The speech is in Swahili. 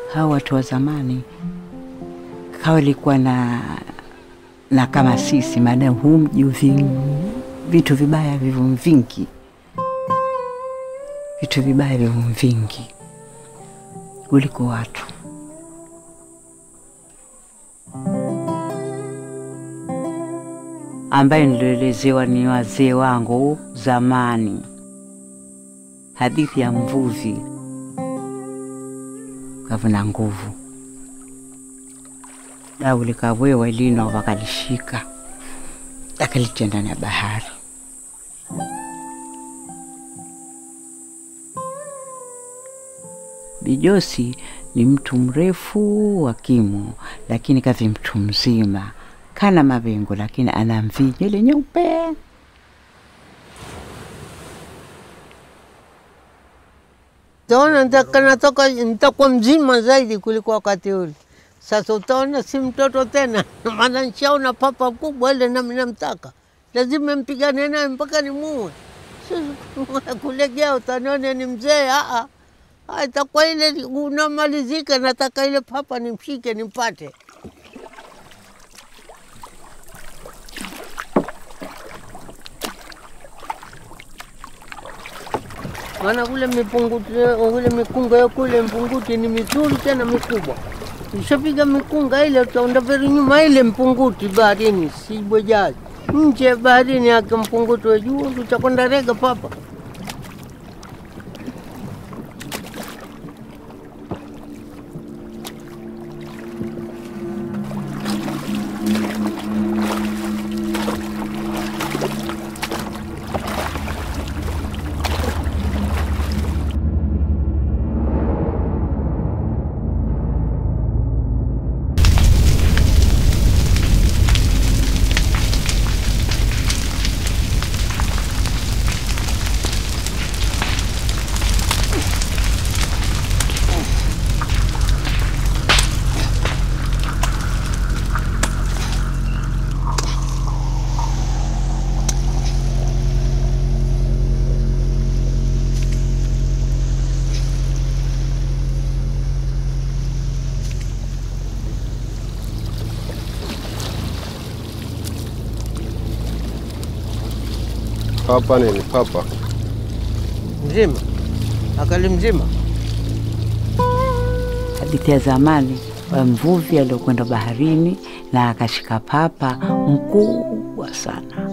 hao watu wa zamani hawalikuwa na na kama sisi, maana huu mji uvi- vitu vibaya vivu vingi, vitu vibaya vivu vingi kuliko watu. ambaye nilielezewa ni wazee wangu zamani, hadithi ya mvuvi kavuna nguvu, dau likavwewa lino wakalishika akalitia ndani ya bahari. Bijosi ni mtu mrefu wa kimo, lakini kavi mtu mzima, kana mavengo, lakini ana mvi nywele nyeupe. Utaona nitaka- natoka nitakuwa mzima zaidi kuliko wakati ule. Sasa utaona si mtoto tena, maana nishaona papa kubwa ile nami namtaka, lazima mpigane naye mpaka nimuue. Sasa kulegea utaniona ni mzee. Aa, Ah, itakuwa ile unamalizika, nataka ile papa nimshike nimpate. maana kule mipunguti kule mikunga ya kule mpunguti ni mizuri tena mikubwa. Ushapiga mikunga ile utaenda veri nyuma ile mpunguti baharini, si bwejaji nje ya baharini yake mpunguti wa juu, utakwenda rega papa. Papa nini? Papa Mzima akali mzima. Hadithi ya zamani wa mvuvi aliokwenda baharini na akashika papa mkubwa sana.